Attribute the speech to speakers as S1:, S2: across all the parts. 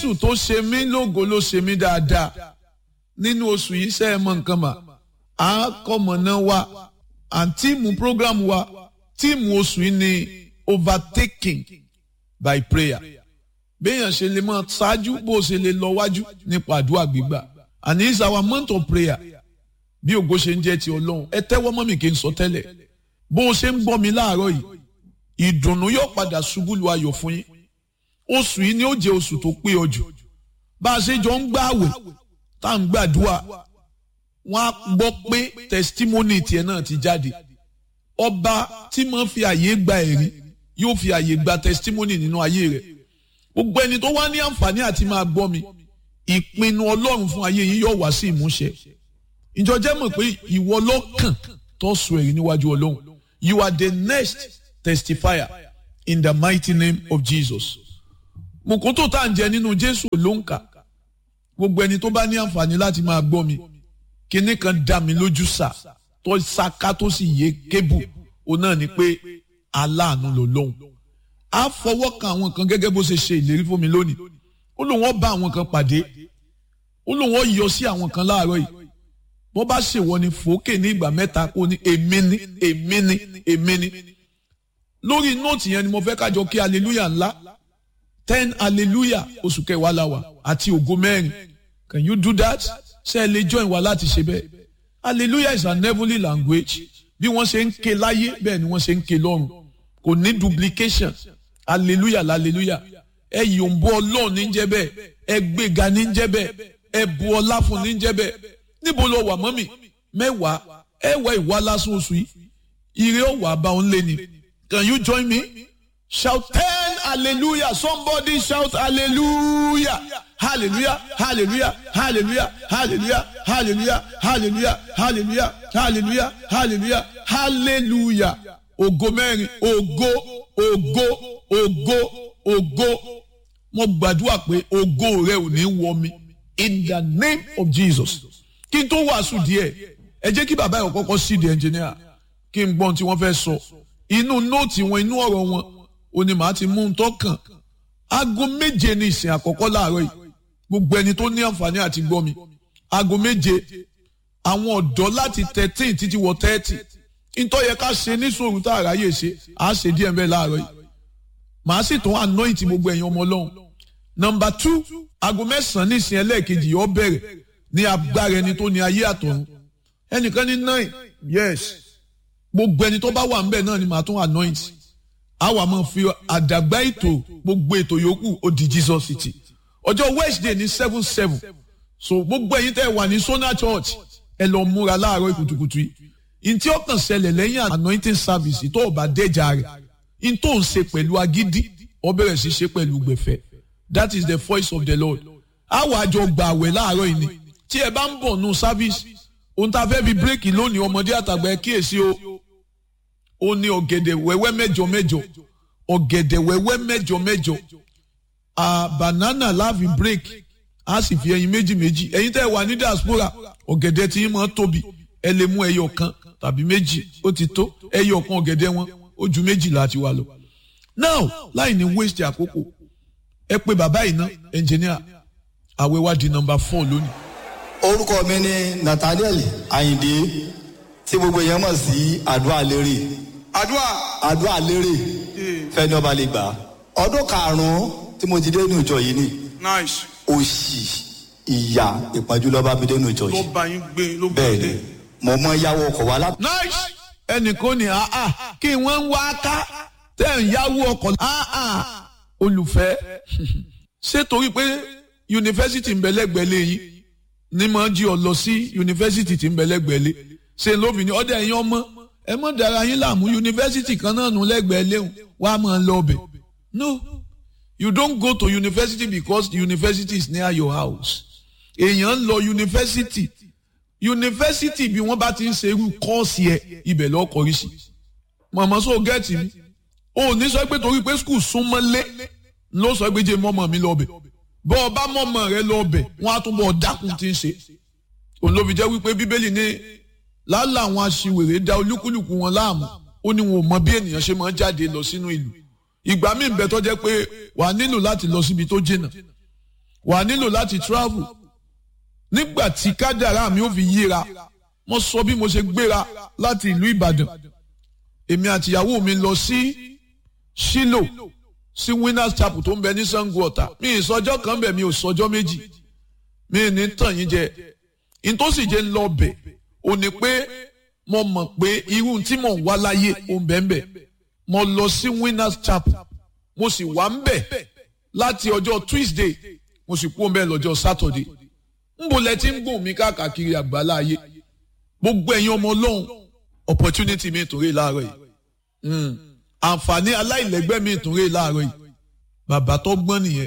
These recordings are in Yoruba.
S1: jésù tó ṣe mí lógo ló ṣe mí dáadáa nínú oṣù yìí ṣe é mọ nǹkan mà á kọ́mọ̀nà wa àǹtíìmù program wa tíìmù oṣù yìí ni overtaking by prayer béèyàn ṣe lè mọ ṣáájú bó ṣe lè lọ wájú nípa àdúrà gbígbà and it's our month of prayer bí ògo ṣe ń jẹ́ ti ọlọ́run ẹ tẹ́wọ́ mọ́ mi kí n sọ tẹ́lẹ̀ bó o ṣe ń gbọ́ mi láàárọ̀ yìí ìdùnnú yóò padà ṣubú lu ayọ̀ fún yín oṣù yìí ni ó jẹ́ oṣù tó pé ọ jù bá a ṣe jọ ń gbààwẹ̀ tá à ń gbàdúrà wọ́n á gbọ́ pé testimony tiẹ̀ náà ti jáde ọba tí mo fi àyè gba ẹ̀rí yóò fi àyè gba testimony nínú ayé rẹ̀ gbogbo ẹni tó wá ní àǹfààní àti máa gbọ́ mi ìpinnu ọlọ́run fún ayé yín yóò wá sí ìmúṣẹ ìjọ jẹ́ mọ̀ pé ìwọ lọ́kàn tó sọ èyí níwájú ọlọ́run you are the next testifier in the mighty name of Jesus mùkútù tá à ń jẹ nínú Jésù ló ń kà gbogbo ẹni tó bá ní àǹfààní láti máa gbọ́ mi kinní kan dá mi lójú sà tó ṣaká tó sì yé kébù òun náà ni pé aláàánú ló lóhùn á fọwọ́ kan àwọn kan gẹ́gẹ́ bó ṣe ṣe ìlérí fún mi lónìí ó lóun ó bá àwọn kan pàdé ó lóun ó yọ sí àwọn kan láàárọ̀ yìí bó bá ṣèwọ ni fòókè ní ìgbà mẹ́ta kó ní èmi ní èmi ní èmi ní lórí nóòtì yẹn ni mo fẹ́ kájọ kí hallelujah ńlá ten hallelujah oṣù kẹwàá la wà àti ògo mẹ́rin can you do that ṣé ẹ lè join wa láti ṣe bẹ́ẹ̀ hallelujah is an heavenly language bí wọ́n ṣe ń ké láyé bẹ́ẹ̀ ni wọ́n ṣe ń ké lọ́run kò ní duplication hallelujah hallelujah ẹ yòǹbó ọlọ́run ní jẹ́ bẹ́ẹ̀ ẹ gbéga ní jẹ́ bẹ́ẹ̀ ẹ bu ọlá fún ní jẹ́ bẹ́ẹ̀ níbo lọ wà mọ́mì mẹ́wàá ẹ wá ìwà lásán oṣù yìí ire ó wà bá òun lé ni can you join me shout ten hallelujah somebody shout hallelujah hallelujah hallelujah hallelujah hallelujah hallelujah hallelujah hallelujah hallelujah hallelujah hallelujah ògo mẹ́rin ògo ògo ògo ògo mo gbàdúrà pé ògo rẹ ò ní wọ mi in the name of Jesus kí n tó wàásù díẹ̀ ẹ jẹ́ kí bàbá yẹn kọ́kọ́ sí di ẹnjìníà kí n gbọ́n tí wọ́n fẹ́ sọ inú nóòtì wọn inú ọ̀rọ̀ wọn ò ní màá ti mú un tọ́kàn aago méje ní ìsìn àkọ́kọ́ láàárọ̀ yìí gbogbo ẹni tó ní àǹfààní àti gbọ́ mi aago méje àwọn ọ̀dọ́ láti thirteen títí wọ thirty ntọ́ yẹ ká ṣe ní sòrò tá a ráyè ṣe à á ṣe díẹ̀ bẹ́ẹ̀ láàárọ̀ yìí màá sì tún anoint gbogbo ẹ̀yin ọmọ ọlọ́run nọmba two aago mẹ́sàn-án ní ìsìn ẹlẹ́ẹ̀kejì yóò bẹ̀rẹ̀ ní agbára ẹni tó ní ayé àtọ̀run ẹnìkan ní nine yes gbogbo ẹni tó bá wà ńbẹ̀ náà ni màá tún anoint àwa máa fi àdàgbà ètò gbogbo ètò yòókù ó di Jesus city ọjọ́ Wednesday ní seven seven so gbogbo ẹ̀yin tẹ́ wà ní Sona Church ẹ lọ múra láàárọ̀ ìkùtùkùtù yìí ntí ó kàn ṣẹlẹ̀ lẹ́yìn anointing service tó o bá dẹ́jà rẹ̀ ntó ń ṣe pẹ̀lú agídí ó bẹ̀rẹ̀ sí ṣe pẹ̀lú gbẹ̀fẹ̀ that is the voice of the Lord àwa àjọ gbà àwẹ̀ láàárọ̀ yìí ni tí ẹ bá ń bọ̀ nù service ohun tá a fẹ́ fi bírèkì lónìí ọmọdé àtàgbà ẹ kíyèsí o ó ní ọ̀gẹ̀dẹ̀ wẹ́wẹ́ mẹ́jọ mẹ́jọ ọ̀gẹ̀dẹ̀ wẹ́wẹ́ mẹ́jọ mẹ́jọ a banana láàfin break a sì fi ẹyin méjì méjì ẹyin tẹ́ wà ní diaspora ọ̀gẹ̀dẹ̀ tí yín máa tóbi ẹ lè mú ẹyọ kan tàbí méjì ó ti tó ẹyọ kan ọ̀gẹ̀dẹ̀ wọn ó ju méjì láti wà lọ. now láì ní waste àkókò ẹ pé bàbá yìí ná engineer àwẹ̀ wá di number four lónìí.
S2: orúkọ mi ni Nathaniel Ayinde tí gbogbo èèyàn mọ̀ sí àdúrà lérè
S3: àdúrà
S2: àdúrà lérè fẹ́ni ọba lè gbà ọdún karùn-ún tí mo ti dé ní ìjọ yìí ni
S3: nice
S2: òṣì ìyà ìpọ́njú ló bá mi dé ní ìjọ
S3: ló
S2: yìí
S3: bá yín gbé ló bá
S2: bẹ́ẹ̀
S3: dé
S2: ni mo mọ yáwó ọkọ̀ wa láti.
S1: nice ẹnìkan ní àá kí wọ́n ń wá ká tẹ̀ ń yáwó ọkọ̀ àá olùfẹ́ ṣé torí pé yunifásitì ń bẹ lẹ́gbẹ̀ẹ́ lẹ́yìn ní máa jí ọ lọ sí yunifásitì tí ń bẹ lẹ́gbẹ̀ẹ́ lé ṣe lóbìnrin ọdẹ ẹ̀yin ọmọ ẹ mọ̀ dára yín láàmú yunifásitì kan náà nù lẹ́gbẹ̀ẹ́ léhùn wá máa lọ ọbẹ̀ no you don't go to university because the university is near your house èèyàn ń lọ yunifásitì yunifásitì bí wọ́n bá ti ń ṣe irú kọ́ọ̀sì ẹ̀ ibẹ̀ lọ́ọ́ kọrí sí màmá sọ gẹ́ẹ̀tì mi ò ní sọ pé torí pé skul súnmọ́lé ló sọ pé jẹ́ mọ́mọ́ mi lọ́ọ̀bẹ̀ bọ́ ọ bá mọ́mọ́ rẹ lọ́ọ̀bẹ̀ wọ́n á tún bọ̀ dákun tí ń ṣe òun ló fi jẹ́ wípé bíbélì ní lálẹ́ àwọn aṣiwèrè da olúkúlùkù wọn láàmú ó ní wọn ò mọ bí ènìyàn ṣe máa ń jáde lọ sínú ìlú ìgbà míì ń bẹ tó jẹ́ pé wà á nílò láti lọ síbi tó jìnnà wà á nílò láti travel nígbà tí kádàrá mi ò fi yíra mo sọ bí mo ṣe gbéra láti ìlú Ìbàdàn èmi àtìyàwó mi lọ sí Ṣílò sí Winners Chapel tó ń bẹ ní Ṣàngó Ọ̀tà mi ìsọjọ́ kan bẹ̀ mi ò sọjọ́ méjì mi ì ní tàn yín jẹ ìtòsí jẹ́ ń lọ bẹ̀ ò ní pé mo mọ̀ pé irú tí mò ń wá láyé ò ń bẹ̀ ń bẹ̀ mo lọ sí Winners Chapel mo sì wà ń bẹ̀ láti ọjọ́ Tuesday mo sì kú ń bẹ̀ lọ́jọ́ Saturday nbo lẹ ti ń gùn mí káàkiri àgbálá ayé gbogbo ẹ̀yin ọmọ ọlọ́run opportunity mi tún rè láàárọ̀ yìí àǹfààní aláìlẹ́gbẹ́ mi tún rè láàárọ̀ yìí bàbá tó gbọ́n nìyẹn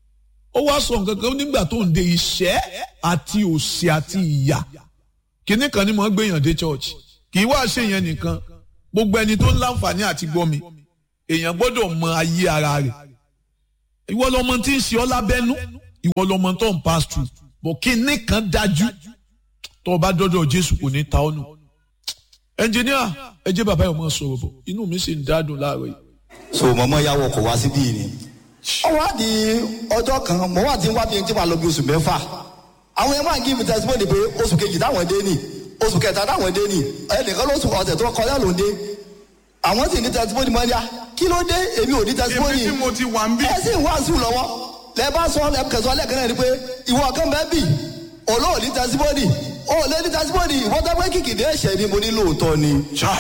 S1: ó wá sọ nǹkan kan nígbà tó ń de ìṣẹ́ àti òṣì àti ìyà kínní kan ni mo ń gbéyàn dé church kì í wá ṣe yẹn nìkan gbogbo ẹni tó ń láǹfààní àti gbọ́ mi èèyàn gbọ́dọ̀ mọ ayé ara rẹ̀ ìwọ lọmọ tí ń ṣe ọ́ lábẹ́nú ìwọ lọmọ tó ń pass through bọ̀ kínní kan dájú tó o bá dọ́dọ̀ Jésù kò ní ta ọ́ nù ẹnjìníà ẹ jẹ́ bàbá yìí ọmọ sọ̀rọ̀ bọ̀ inú mi sì ń dádùn láàárọ̀ yìí.
S2: so mọ̀mọ́ ya wọkọ̀ wá síbí yìí ni. ó wá di ọjọ́ kan mo wá ti ń wá bí n tí wàá lọ bí oṣù mẹ́fà àwọn yẹn máa ń give testimony pé oṣù kejì táwọn dé nì oṣù kẹta táwọn dé nì ẹnìkan lóṣù ọ̀sẹ̀ tó kọjá ló ń dé àwọn sì ní testimony mọ́ ní a kí ló dé èmi ò ní testimony
S3: èmi tí mo ti wà ń bí.
S2: ẹ sì ń wá sùn lọ́wọ́ lẹ bá sọ lẹ kẹsàn-án lẹ́ẹ̀kan náà ni pé ìwọ kan bẹ́ẹ̀ bì olóò ní testimony ó lé ní testimony ìwọ́n tó pé kìkìdé ẹ̀ṣẹ̀ ni mo ní lóòótọ́ ni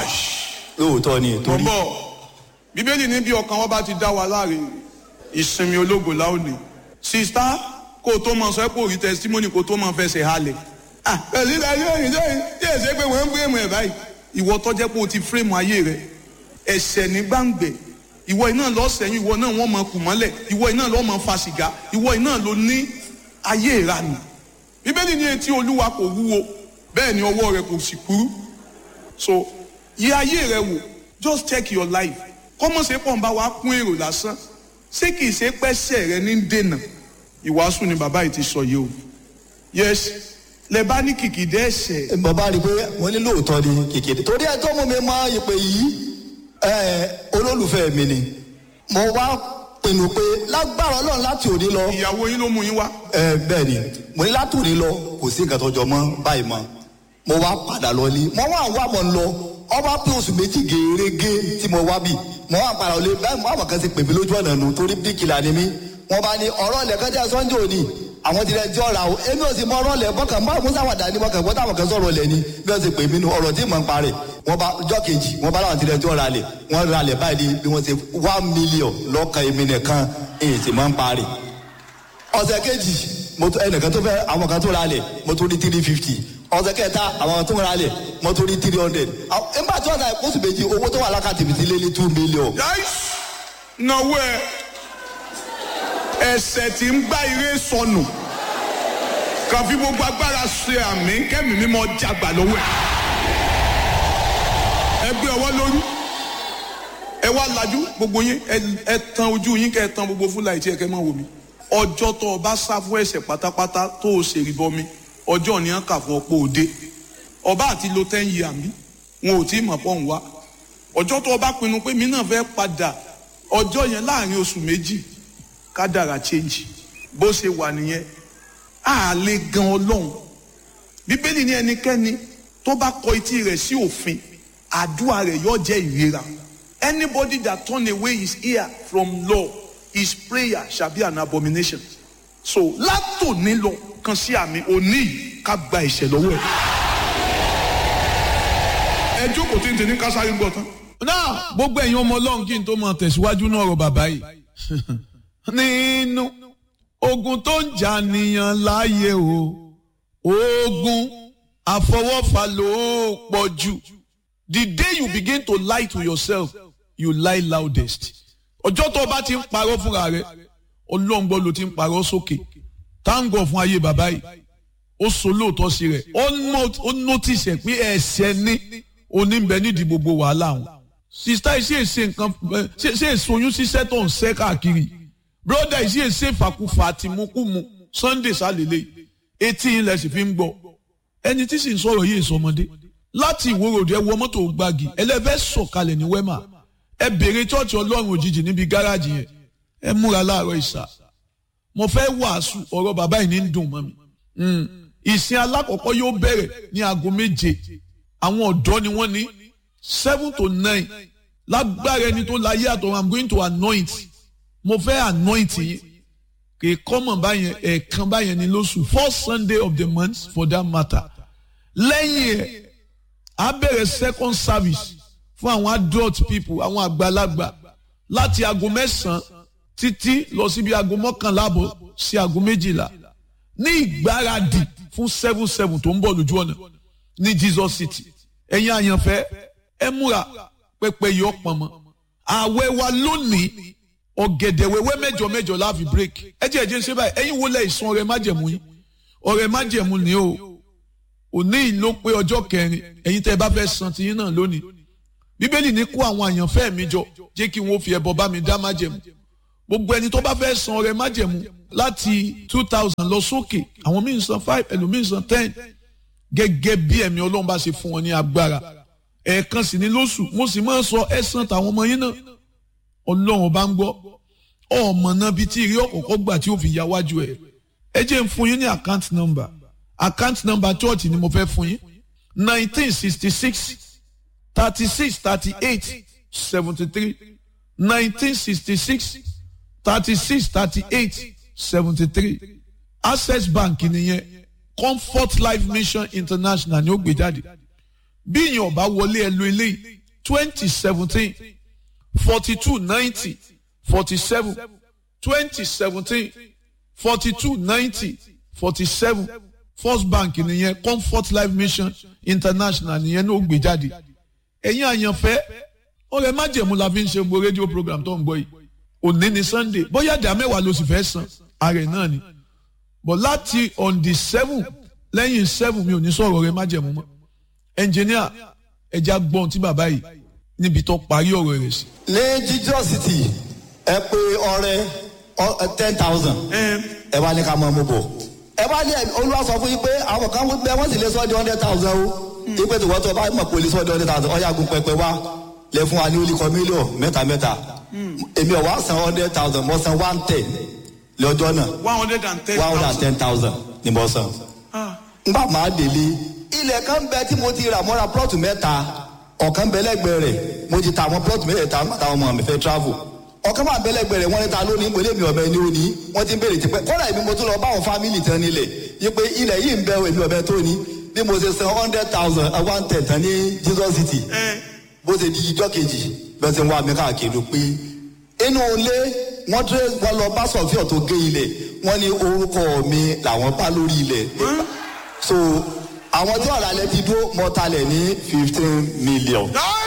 S2: lóòótọ́ ni torí.
S3: bọ̀bọ̀ bíbélì ní bí ọkàn wọn bá ti dá wa láre ìsinmi ológo láòní sista kó o tó máa sọ pé òrí testimony kó o tó máa fẹsẹ̀ halẹ̀ ah pẹ̀lú ìdájọ́ òyìn sẹ́yìn tí èsè pé wọ́n ń fírèmù ẹ̀ báyìí ìwọ tó jẹ́ pé o ti fírèmù ayé rẹ ẹ̀ṣẹ̀ ní gbàǹgbẹ̀ ìwọ iná lọ sẹ́yìn ìwọ náà wọ́n máa kù mọ́lẹ̀ ìwọ iná lọ máa fa sìgá ìwọ iná ló ní ayé ìranù bíbélì ní etí olúwa kò wúwo bẹ́ẹ̀ ni ọwọ́ rẹ̀ kò sì kúrú so yẹ ayé rẹ wò just check your life kọ́mọ̀ ṣe pọ̀ ń bá wa kún èrò lásán ṣé kìí ṣe pẹ́sẹ̀ rẹ ní dènà ìwàásù ni bàbá yìí ti sọ yìí o yes lẹ bá ní kìkìdẹ́ ẹ̀ṣẹ̀
S2: bàbá rí i pé wọ́n ní lóòótọ́ ni kìkìdé torí ẹ tó mú mi mọ ìpè yìí ẹ olólùfẹ́ mi ni mo wá pinnu pé lágbára ọlọ́run láti òní lọ
S3: ìyàwó yín ló mú yín wá
S2: ẹ bẹ́ẹ̀ ni mo ní láti òní lọ kò sí nǹkan tó jọ mọ́ báyìí mọ́ mo wá padà lọ ní mo wá wá mọ̀ ń lọ ọba pé oṣù méjì gèrègé tí mo wá bì mo wá padà lọ lé báyìí mo àwọn kan ti pè mí lójú ọ̀nà nù torí bíkìlà ni mí wọ́n bá ní ọ̀rọ̀ ilẹ̀ kan jẹ́ sunday òní àwọn ti rẹ̀ ti ọ̀rà o èmi ò sì mọ ọ̀rọ̀ ilẹ̀ bọ́kàn bá musa wà dání bọ́kàn bọ́tà àwọn kan sọ̀rọ̀ ilẹ̀ ni bí wọ́n ti pè mí nu ọ̀rọ̀ tí mò ń parẹ́ wọ́n bá ọjọ́ kejì wọ́n bá láwọn ti rẹ̀ ti ọ̀rà lẹ̀ wọ́n ra lẹ̀ báyìí bí wọ́n ti one million lọ́kàn èmi nìkan èyí tí mò ń parẹ́ ọ̀sẹ̀ kejì mo tó ẹnìkan tó fẹ́ àwọn kan tó ra lẹ̀ mo tó ní three fifty ọ̀sẹ̀ kẹta àwọn tó ra lẹ̀ mo tó ní three hundred nígbà tí wọ́n ta oṣù méjì owó tó wà lákàtì mi ti lé ní two million.
S3: yáìs náwó ẹ ẹ̀ṣẹ̀ tí ń gbá ire sọnù kàn fi gbogbo agbára ṣe àmì kẹ́mi mímọ́ jàgbà lọ́wọ́ ẹ ẹ gbé ọwọ́ lórí ẹ wá lajú gbogbo yín ẹ- ẹ tan ojú yín kẹ́ ẹ tan gbogbo fúláì tí ẹ kẹ́ máa wò mí ọjọ́ tó o bá sá fún ẹ̀ṣẹ̀ pátápátá tó o ṣèrí bọmi ọjọ́ ni wọ́n kà fún ọ̀pọ̀ òde ọba àti lo ten year mi wọn ò tí ì mọ̀ pọ̀ ń wá ọjọ́ tó o bá pinnu pé mi náà fẹ́ padà ọjọ́ yẹn láàrin oṣù méjì kádàrà change bó ṣe wà nìyẹn a lè gan ọlọ́run bíbélì ní ẹnikẹ́ni tó bá kọ etí rẹ̀ sí òfin àdúrà rẹ̀ yóò jẹ́ ìrera anybody that turn away his ear from law his prayer shall be an abomination so látòní lọ kan sí àmì òní yìí ká gba ìṣẹ̀ lọ́wọ́ ẹ̀ ẹ jókòó tí ń tẹ ní kásáré gbọ́ tán.
S1: náà gbogbo ẹ̀yin ọmọ ọlọ́run kí n tó máa tẹ̀síwájú náà ọ̀rọ̀ bàbá yìí nínú ogun tó ń jà nìyàn láàyè o ogun àfọwọ́fà ló pọ̀ jù the day you begin to lie to yourself you lie loudest ọjọ́ tó o bá ti ń parọ́ fúnra rẹ ọlọ́run gbọ́ ló ti ń parọ́ sókè táǹgọ̀ fún ayé bàbá yìí ó so lóòótọ́ sí rẹ̀ ó nó- ó notice ẹ̀ pé ẹ̀ṣẹ̀ ní oníbẹ̀ nídìí gbogbo wàhálà wọn. sista yìí sì èsè nǹkan ẹ, ṣe ṣe èsoyún ṣiṣẹ́ tó ń ṣẹ́ káàkiri broda yìí sì èsè ìfàkùfà àtìmúkùmù sunday sálélẹ̀ etí ilẹ̀ sì fi ń gbọ́ ẹni tí sì ń sọ̀rọ̀ yìí sọmọdé láti ìwòròdì ẹ wọ mọ́tò gbági ẹlẹ́fẹ́ sọ̀kalẹ̀ ní wẹ́mà ẹ bèrè chọ́ọ̀chì ọlọ́run òjijì níbi gáràjì yẹn ẹ múra láàárọ̀ ìsà mo fẹ́ wàásù ọ̀rọ̀ bàbá yìí ní ń dùn mọ́ mi ìsìn alákọ̀ọ́kọ́ yóò bẹ̀rẹ̀ ní aago méje àwọn ọ̀dọ́ ni wọ́n ní seven to nine lágbára ẹni tó láyé àtọ̀ i'm going to anoint mo fẹ́ anoint yín kì í kọ́mọ̀ báyẹn ẹ̀ẹ̀kan báyẹn ní lóṣù first sunday of the month for that matter lẹ́yìn ẹ̀ á bẹ̀rẹ̀ second service fún àwọn adult people àwọn àgbàlagbà láti aago mẹ́sàn-án títí lọ síbi aago mọ́kànlá àbọ̀ sí aago méjìlá ní ìgbáradì fún seven seven tó ń bọ̀ lójú ọ̀nà ní jesus city ẹ̀yin àyànfẹ́ ẹ múra pẹpẹ yìí ọ̀pọ̀ mọ́ ààwẹ̀ wa lónìí ọ̀gẹ̀dẹ̀ wẹ́wẹ́ mẹ́jọ mẹ́jọ láàfin break ẹ jẹ́ ẹ̀jẹ̀ ń ṣe báyìí ẹ̀yin wo lẹ̀ ìsun ọ̀rẹ́ májẹ̀mú yín ọ̀rẹ́ májẹ̀mú ni o òní ìlú pé ọjọ́ kẹrin ẹ̀yin tẹ́ ẹ bá fẹ́ san tiyín náà lónìí bíbélì ní kó àwọn àyànfẹ́ mi jọ jẹ́ kí wọ́n fi ẹbọ bá mi dá májẹ̀mú gbogbo ẹni tó bá fẹ́ san ọ̀rẹ́ májẹ̀mú láti two thousand lọ sókè àwọn míì san five ẹlòmíì san ten gẹ́gẹ́ bí ẹ̀mí ọlọ́run bá ṣe fún wọn ní agbára ẹ̀ẹ̀kan sì ní lóṣù mo sì máa ń sọ ẹ̀sán tàwọn ọmọ yín náà ọlọ́run bá ń gbọ́ ọmọ náà bíi tí ìrí ọ̀kọ̀ọ̀kọ̀ gbà tí ó fi ya wájú ẹ̀ ẹ jẹ́ ń fún yín ní account number account number church ni mo fẹ́ fún yín nineteen sixty six thirty six thirty eight seventy three nineteen sixty six thirty six thirty eight seventy three access bank nìyẹn comfort life mission international ni ó gbé jáde bí ìyẹn ọba wọlé ẹ lo eléyìí twenty seventeen forty two ninety forty seven twenty seventeen forty two ninety forty seven first bank nìyẹn comfort life mission international nìyẹn ní ó gbé jáde ẹ̀yin àyànfẹ́ ọ̀rẹ́ májẹ̀mú la fi ń ṣe gbogbo rédíò program tó ń gbọ́ yìí òní ni sunday bóyá ìdá mẹ́wàá ló sì fẹ́ san ààrẹ náà ni but láti on the seven lẹ́yìn seven mi ò ní sọ̀rọ̀ ọ̀rẹ́ májẹ̀mú mọ́ ẹnjìníà ẹja gbọ́n tí bàbá yìí níbi tó parí ọ̀rọ̀ rẹ̀ sí.
S2: ní jesus city ẹ pé ọrẹ ten thousand ẹ wá ní ká mọ ọmọ bọ ẹ wá ní olúwa sọ fún yín pé àwọn kan bẹ wọn sì lè sọ di hundred thousand o ipe tí wọ́n tó bá mọ̀ pé olè sọ di hundred thousand ọ̀yà gun pẹpẹ wá lẹ fún wa ní olùkọ́ mílíọ̀n mẹ́ta mẹ́ta èmi ọ̀ wá san hundred thousand mo san one ten lọ́jọ́ náà
S3: one hundred and ten
S2: one hundred and
S3: thousand.
S2: ten thousand ni mo san ngbà máa délé ilẹ̀ kan bẹ tí mo ti rà mọ́ra plọ́ọ̀tù mẹ́ta ọ̀kan bẹ lẹ́gbẹ̀ẹ́ rẹ̀ mo ti ta àwọn plọ́ọ̀tù mẹ́tẹ̀ẹ̀ta nígbà táwọn ọmọ mi fẹ́ travel ọ̀kan máa bẹ lẹ́gbẹ̀ẹ́ rẹ̀ wọ́n ní ta lónìí mo lé mi ọ̀bẹ ní òní wọ́n ti ń béèrè tipẹ́ kọ́dà èmi mo tún lọ bá àwọn fámìlì tán nílẹ̀ yí pé ilẹ̀ yìí ń bẹ èmi ọ̀bẹ tó ní bí mo ṣe san hundred thousand one ten tán ní jesus city bó ṣe di ijọ́ kejì bẹ́ẹ̀ ṣe ń wá mi káàkiri pé inú ilé wọ́n tẹ́ wọ́n lọ bá sọ̀fíọ̀ tó gé ilẹ̀ wọ́n ní orúkọ mi làwọn bá lórí ilẹ̀ so àwọn tí ọ̀rọ̀ alẹ́ ti dúró mọ́talẹ̀ ní fifteen million.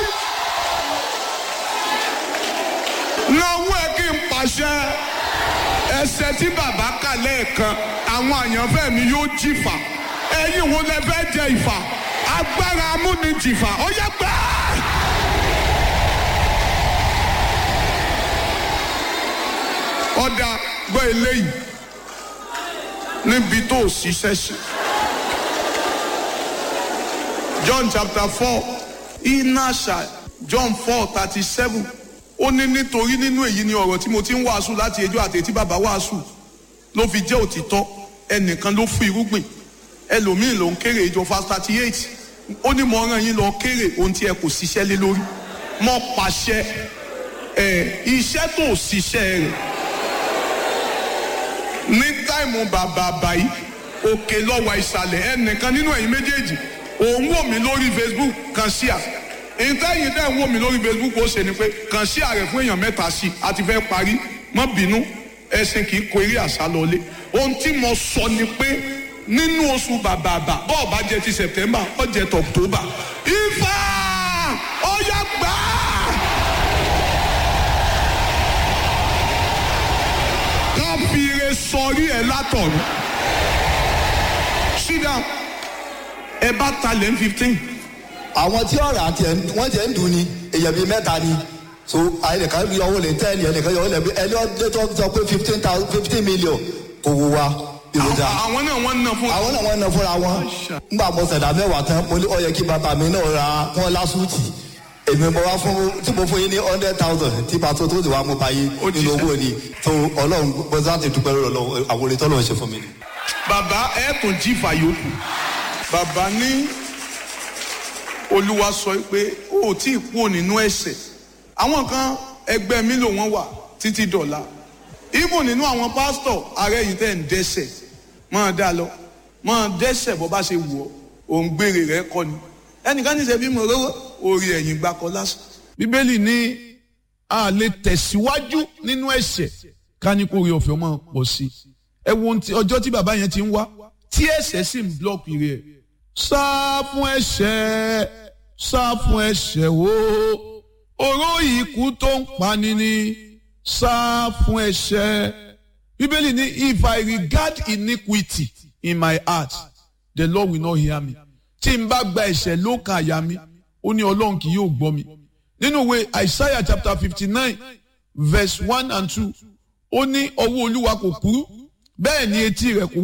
S3: náwó ẹ kí n pàṣẹ ẹsẹ tí bàbá kà lẹ́ẹ̀kan àwọn àyànfẹ́ mi yóò jìfà ẹ̀yin wo lẹ fẹ́ jẹ ìfà agbára amúnijìfà ó yẹ gbà. ọ̀dà gbọ́ eléyìí níbi tó o ṣiṣẹ́ sí. John chapter four inasha John four thirty seven ó ní nítorí nínú èyí ni ọ̀rọ̀ tí mo ti ń wàásù láti ẹjọ́ àti etí bàbá wàásù ló fi jẹ́ òtítọ́ ẹnìkan ló fún irúgbìn ẹlòmíín ló ń kéré ìjọ fast thirty eight ó ní mo rán yín lọ kéré ohun tí ẹ kò ṣiṣẹ́ lé lórí mo pàṣẹ ẹ iṣẹ́ tó ṣiṣẹ́ rẹ̀ ní táìmù bàbà báyìí òkè lọ́wọ́ ìsàlẹ̀ ẹnìkan nínú ẹ̀yin méjèèjì òun wò mí lórí facebook kan sí à ìtẹ́yìn tẹ́ ń wò mí lórí facebook ó ṣe ni pé kàn sí ààrẹ fún èèyàn mẹ́ta sí i àti fẹ́ parí má bínú ẹ̀sìn kì í kó eré àṣà lọlé ohun tí mo sọ ni pé nínú oṣù bàbàbà bọ́ọ̀ bá jẹ ti september ó jẹ ti october ifá ó yá gbà á. ká fi ire sọrí ẹ látọ̀run sit down ẹ bá talẹ̀ ń fifteen
S2: àwọn tí ọ̀rọ̀ àti ẹ̀ wọ́n jẹ́ ń dùn ni èèyàn bíi mẹ́ta ni so ẹnìkan yọ owó lè tẹ́ ẹnì ẹnìkan yọ owó lè bí ẹni ọdún tó sọ pé fifteen thousand fifteen million kò wù wá ìròjà
S3: àwọn náà wọ́n ń ná fún
S2: àwọn náà wọ́n ná fúnra wọn nígbà mo ṣẹ̀dá mẹ́wàá tán mo ní ó yẹ kí bàbá mi náà ra wọn lásùtì èmi mo wá fún tí mo fún yín ní hundred thousand tí pàtó tó ti wá mú báyìí
S3: Ó
S2: nínú
S3: jíṣẹ́.
S2: owó ni tó ọlọ́run bọ́sá ti dúpẹ́ lọ́wọ́ Ọlọ́run, àwọn olè tọ́lọ́run ṣe fún mi ni.
S3: bàbá ẹ tún jí fàyòkù bàbá ní olúwa sọ pé ó ò tí ì kúrò nínú ẹ̀ṣẹ̀ àwọn kan ẹgbẹ́ mi ló wọ́n wà títí dọ̀la even nínú àwọn pásítọ̀ ààrẹ yìí tẹ̀ ń dẹ́ṣẹ̀ máa dá lọ máa dẹ́ṣẹ̀ bọ́ bá ṣe wù ọ́ òun gbére rẹ̀ kọ́ ni ẹnìkan ní sẹ́bí mo rówó orí ẹ̀yìn gbakọ lásán
S1: bíbélì ní a lè tẹ̀síwájú nínú ẹ̀ṣẹ̀ ká ní kó rí ọ̀fẹ́ máa pọ̀ sí i ẹ wo ohun tí- ọjọ́ tí bàbá yẹn ti ń wá tí ẹ̀ṣẹ̀ sì ń blọ́ọ̀kì rẹ̀ sá fún ẹ̀ṣẹ̀ sá fún ẹ̀ṣẹ̀ o oró ikú tó ń pani ni sá fún ẹ̀ṣẹ̀ bíbélì ní if I regard iniquity in my heart the Lord will not hear me tí n bá gba ẹ̀ṣẹ̀ lókàn àyà mi ó ní ọlọ́run kì yóò gbọ́ mi nínú ìwé Isaiah chapter fifty nine verse one and two ó ní ọwọ́ olúwa kò kúrú bẹ́ẹ̀ ni etí rẹ̀ kò